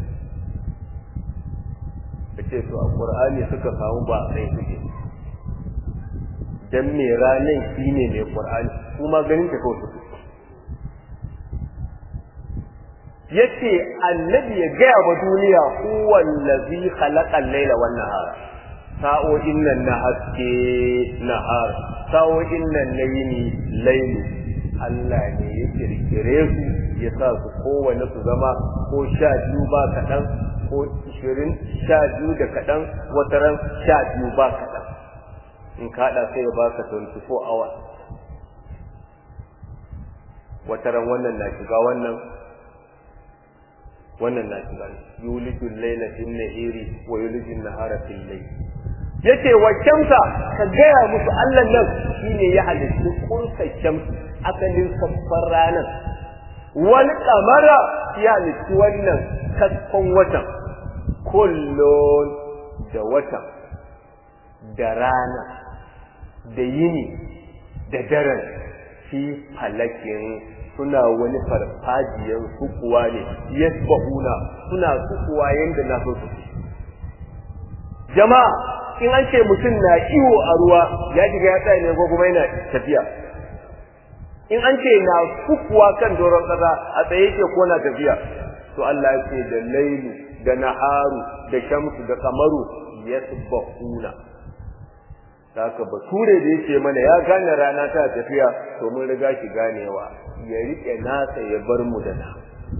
kace to a qur'ani suka samu ba tsaye suke dan me ranan shine mai qur'ani kuma ganin ta kawai suke yace annabi ya gaya wa duniya huwa allazi khalaqa al-laila wan nahara sa'o'in nan na haske nahar sa'o'in nan na yini lailu Allah ne ya kirkire su ya sa su kowane su zama ko sha biyu ba kaɗan ko ishirin sha biyu da kaɗan wataran sha biyu ba kaɗan in kaɗa sai ya baka 24 hours wataran wannan na shiga wannan wannan na shiga yulijul layla fil nahiri wa yulijul nahara fil layl yace wa shamsa ka gaya musu Allah nan shine ya halitta kunsa shamsu asalin saffar ranar wani kamara ya halitta wannan kaskon watan kullun da watan da rana da yini da daren fi falakin suna wani farfajiyar sukuwa ne yasbahuna suna sukuwa yanda na so su jama'a in an ce mutum na iwo a ruwa ya shiga ya tsaya ne ko kuma yana tafiya in an ce na sukuwa kan doron kasa a tsaye yake ko na tafiya to Allah ya ce da lailu da naharu da shamsu da kamaru yasbahuna haka bature da yake mana ya gane rana ta tafiya to mun riga shi ganewa ya rike nasa ya bar mu da na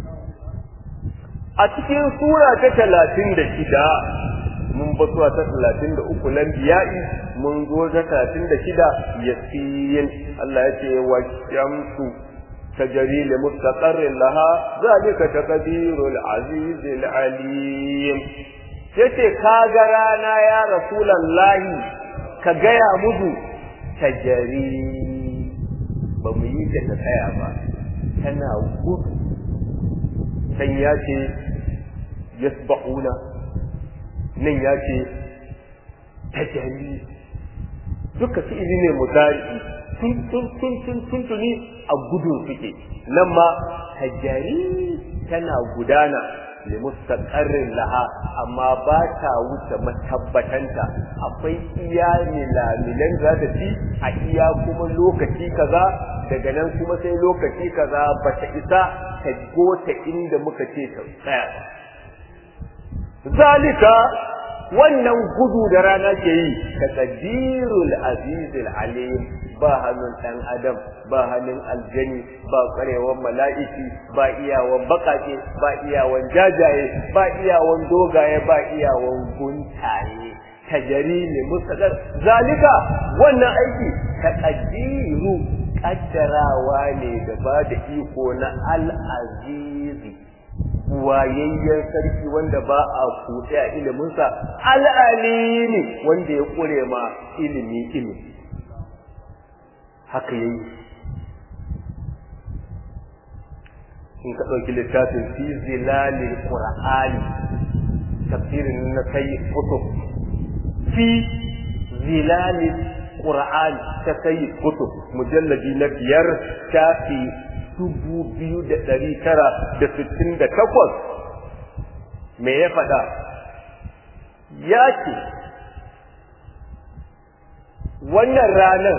a cikin sura ta talatin da shida mun ba sura ta talatin da uku nan biya'i mun zo ta talatin da shida yasin Allah ya ce wa shamsu tajri li mustaqarrin laha zalika taqdirul azizil alim yace kaga rana ya rasulullahi ka gaya musu tajari ba mu yi ta tsaya ba tana gudu can ya ce yasbahuna nan ya ce tajari duka fi'ili ne mudari tun tun tun tun tun tuni a gudun suke nan ma tajari tana gudana limustaqarrin laha amma ba ta wuce matabbatanta akwai iya milamilan za ta ci a iya kuma lokaci kaza daga nan kuma sai lokaci kaza ba ta isa ta gota inda muka ce ta tsaya zalika wannan gudu da rana ke yi taqdirul azizul alim ba hannun ɗan adam ba hannun aljani ba ƙwarewan mala'iki ba iyawan baƙaƙe ba iyawan jajaye ba iyawan dogaye ba iyawan guntaye tajari ne mustaqar zalika wannan aiki taqdiru kaddarawa ne da ba da iko na al-azizi wayayyen sarki wanda ba a kuɗe a iliminsa al'alimi wanda ya ƙure ma ilimi ilimi haka yayi in ka ɗauki littafin fi zilalil qur'ani tafsirin na sayyid kutub fi zilalil qur'ani ta sayyid kutub mujalladi na biyar shafi dubu biyu da ɗari tara da sittin da takwas me ya faɗa ya ce wannan ranar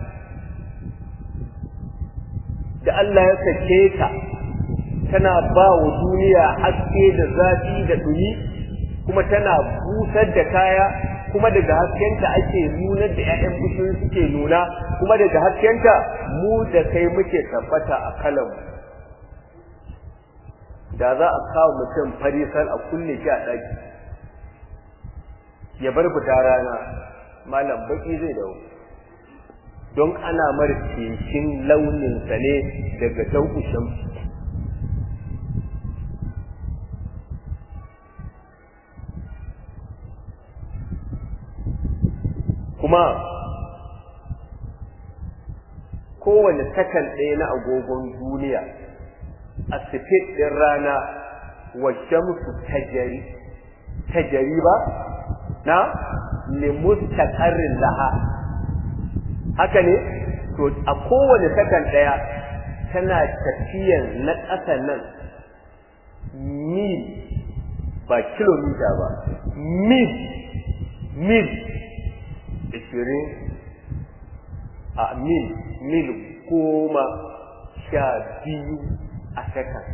da Allah ya sake ta tana ba wa duniya haske da zafi da ɗumi kuma tana busar da kaya kuma daga haskenta ake nunar da 'ya'yan bishiyoyi suke nuna kuma daga haskenta mu da kai muke tabbata a kalan da za a kawo mutum farisal a kulle shi a ɗaki ya bar fita rana malam baki zai dawo don ana mara cikin launinsa ne daga daukushin kuma kowane sakan ɗaya na agogon duniya a sifit ɗin rana wa shamsu tajari tajari ba na limustaqarrin laha haka ne to a kowane sakan ɗaya tana tafiyan na ƙasa nan mil ba kilomita ba mil mil ishirin a mil mil goma sha biyu a sakan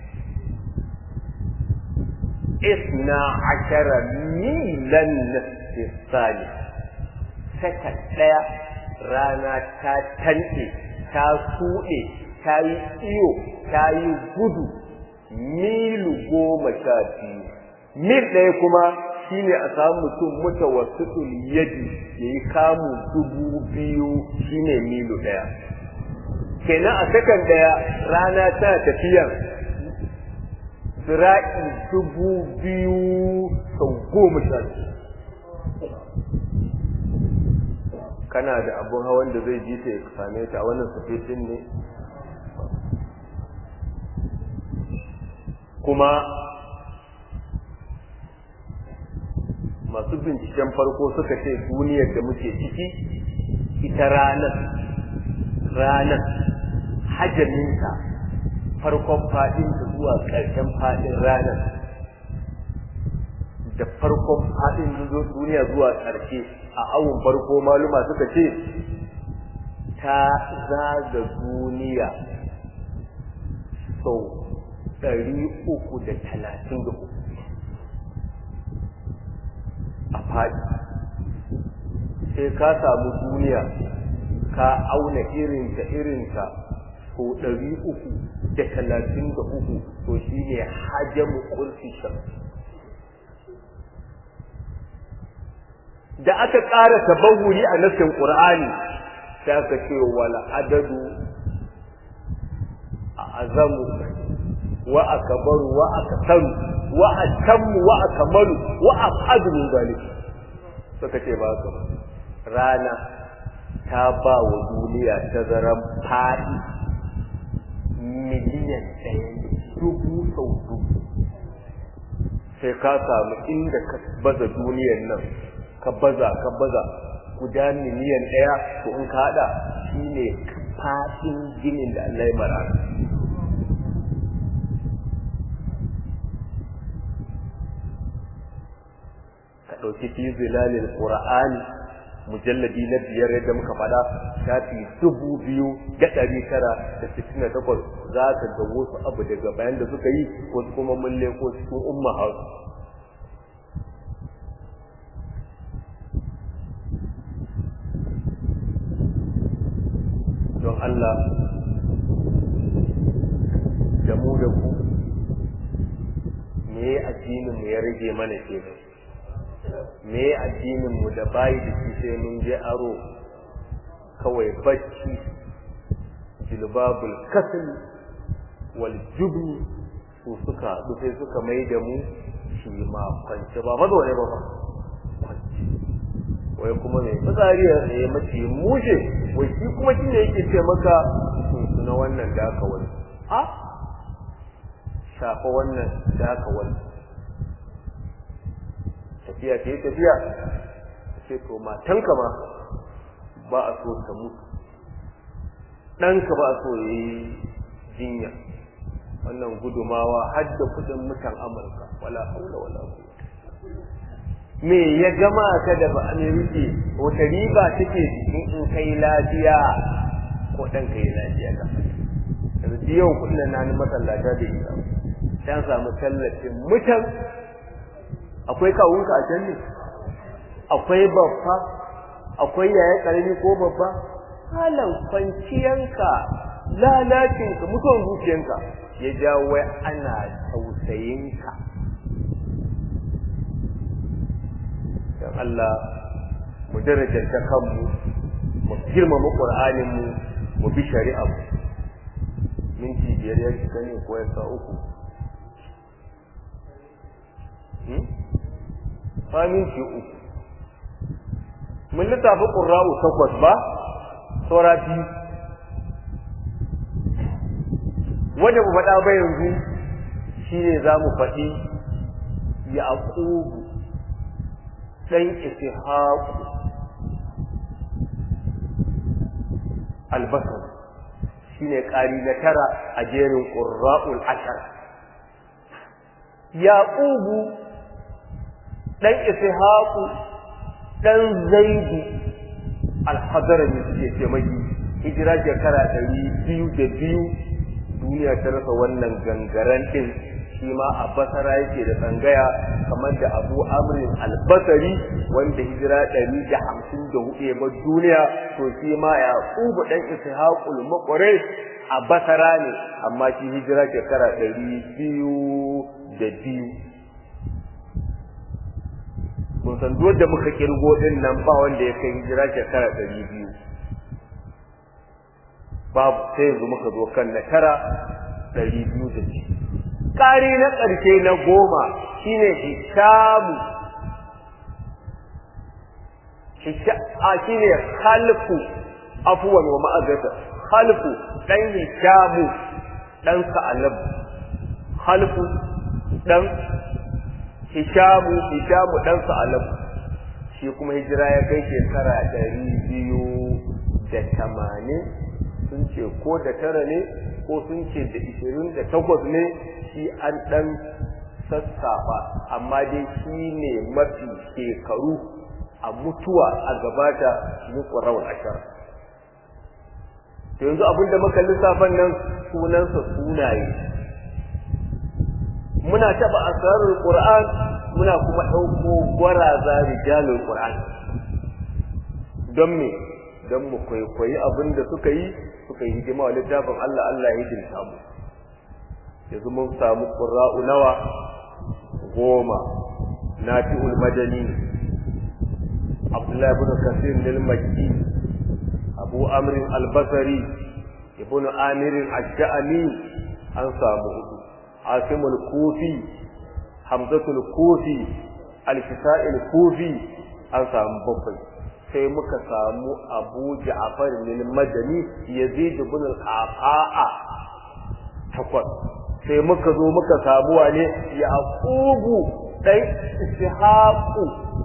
isna ashara milan ce sani sakan ɗaya rana ta tanɗe ta suɗe ta yi iyo ta yi gudu milu goma sha biyu mil ɗaya kuma shine a samu mutum mutawassitul yadi yayi kamu dubu biyu shine milu ɗaya kenan a sakan ɗaya rana ta tafiya zira'i dubu biyu sau goma sha biyu kana da abun hawan da zai ji ta ya same ta a wannan sufetin ne kuma masu binciken farko suka ce duniyar da muke ciki ita ranar ranar hajjaminta farkon fadin da zuwa ƙarshen fadin ranar da farkon fadin duniya zuwa ƙarshe a awun farko maluma suka ce ta zaga duniya sau ɗari uku da talatin da uku a faɗi sai ka samu duniya ka auna irinta irinta ko ɗari uku da talatin da uku to shi ne hajjamu kursi da aka ƙara tabahuri a nassin ƙur'ani sai aka ce wala adadu a azamu wa akbaru wa aktaru wa atammu wa akmalu wa afadu min zalik suka ce ba ka rana ta ba wa duniya tazaran fadi miliyan ɗaya dubu sau dubu sai ka samu inda ka baza duniyan nan ka baza ka baza guda miliyan ɗaya to in ka haɗa shine fadin ginin da Allah ya mara ɗauki fi zilalil qur'ani mujalladi na biyar yadda muka faɗa shafi dubu biyu da ɗari tara da sittin da takwas za ka ga wasu abu daga bayan da suka yi wasu kuma mun leko cikin umma hausa don Allah da mu da ku me addinin mu ya rage mana kenan me addinin mu da bayi da shi sai mun je aro kawai bacci jilbabul kasl wal jubn su suka haɗu sai suka mai da mu shi ma kwance ba mazo ne ba ba kwance wai kuma mai fitsari ya mace mushe wai shi kuma shi ne yake ce maka sun na wannan da aka wani a shafa wannan da aka wani tafiya ta yi tafiya ta ce to matanka ma ba a so ta mutu ɗanka ba a so ya yi jinya wannan gudumawa har da kudin mutan amurka wala haula wala me ya gama ka da ba amerika wata riba take jikin in kai lafiya ko ɗan kai lafiya ka yanzu yau kudin na ni masallata da ita ta samu tallafin mutan akwai kawunka a can ne akwai babba akwai yaya karami ko babba halan kwanciyanka lalacinka mutuwan zuciyanka ya jawo wai ana tausayinka don Allah mu darajarta kanmu mu girmama ƙur'aninmu mu bi shari'a mu minti biyar ya cika ne ko ya sa uku minti uku mun littafi ƙurra'u takwas ba saura biyu wanda mu faɗa ba yanzu shine za mu faɗi yaqubu ɗan ishaku albasar shine ƙari na tara a jerin ƙurra'ul ashar yaqubu ɗan ishaku ɗan zaidu alhadarami suke ce mai hijira shekara ɗari biyu da biyu duniya ta rasa wannan gangaren ɗin shi ma a basara yake da tsangaya kamar da abu amrin albasari wanda hijira ɗari da hamsin da hudu ya bar duniya to shi ma ya ƙubu ɗan ishaqul muqri a basara ne amma shi hijira shekara ɗari biyu da biyu kun san duk da muka kirgo din nan ba wanda ya kai hijira shekara ɗari biyu babu sai yanzu muka zo kan na tara ɗari biyu da biyu ƙari na ƙarshe na goma shine hishamu a shine khalfu afwan wa ma'azata khalfu dan hishamu dan sa'alab khalfu dan hishamu hishamu dan sa'alab shi kuma hijira ya kai shekara ɗari biyu da tamanin sun ce ko da tara ne ko sun ce da ishirin da takwas ne shi an ɗan sassafa amma dai shi ne mafi shekaru a mutuwa a gabata mu ƙwarawar ashar to yanzu abinda muka lissafan nan sunansa sunaye muna taɓa asarar ƙur'an muna kuma ɗauko gwaraza rijalul qur'an don me don mu kwaikwayi abin da suka yi suka yi hidima wa littafin Allah Allah ya hidimta mu yanzu mun samu qurra'u nawa goma nafi'ul madani Abdullah ibn Kasir al-Makki Abu Amr al-Basri ibn Amir al-Sha'ani an samu hudu Asim al-Kufi Hamzatul Kufi al-Kisa'i al-Kufi an samu bakwai sai muka samu Abu Ja'far al-Madani Yazid ibn al-Qaqa takwas sai muka zo muka samu wane Yaqubu dan Ishaqu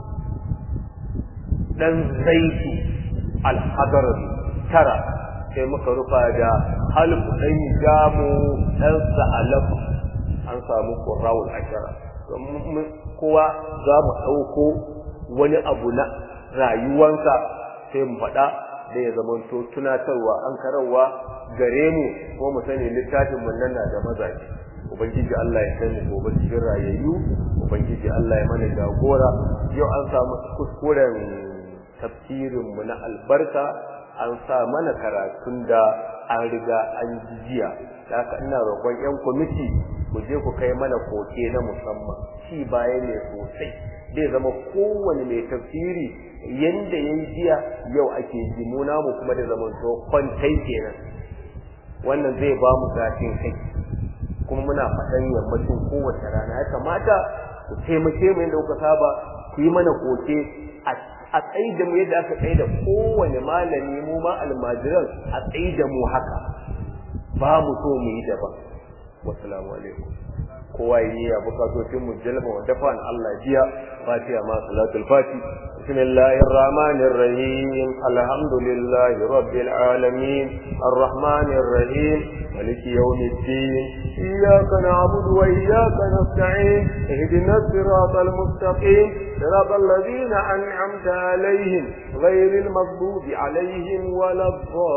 dan Zaidu al-Hadrami tara sai muka rufa da Halfu dan Jamu dan Sa'alab an samu Qurra'ul Ashara kowa za mu ɗauko wani abu na rayuwansa sai mu faɗa da ya zama to tunatarwa an karawa gare mu ko mu sani littafin mun nan da mazaje ubangiji Allah ya sani gobe cikin rayayyu ubangiji Allah ya mana jagora yau an samu kuskuren tafsirin mu na albarka an sa mana karatun da an riga an jijiya da haka ina roƙon yan kwamiti ku je ku kai mana koke na musamman shi baya ne sosai zai zama kowane mai tafsiri yanda ya yi jiya yau ake ji mu namu kuma da zaman to kwantai kenan wannan zai ba mu zafin kai kuma muna faɗan yammacin kowace rana ya kamata ku taimake mu yadda kuka saba ku yi mana koke a tsayi da mu yadda aka tsayi da kowane malami mu ma almajiran a tsayi da mu haka ba mu so mu yi daban wassalamu alaikum kowa yi ya bukatocin mu jalba wa dafan Allah jiya fatiha ma salatul fati bismillahir rahmanir rahim alhamdulillahi rabbil alamin arrahmanir rahim maliki yawmiddin iyyaka na'budu wa iyyaka nasta'in ihdinas siratal mustaqim صراط الذين أنعمت عليهم غير المغضوب عليهم ولا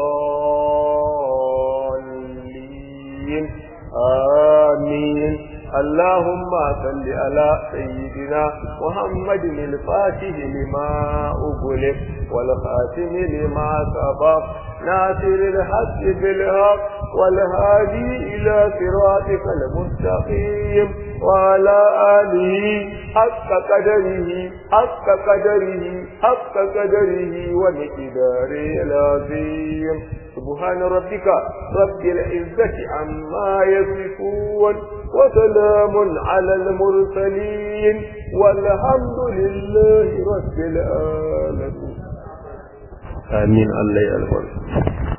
الضالين آمين اللهم صل على سيدنا محمد الفاتح لما أغلق والخاتم لما سبق ناصر الحق بالحق والهادي إلى صراطك المستقيم وعلى آله حق قدره حق قدره حق قدره ومقداره العظيم سبحان ربك رب العزة عما يصفون وسلام على المرسلين والحمد لله رب العالمين آمين الله يا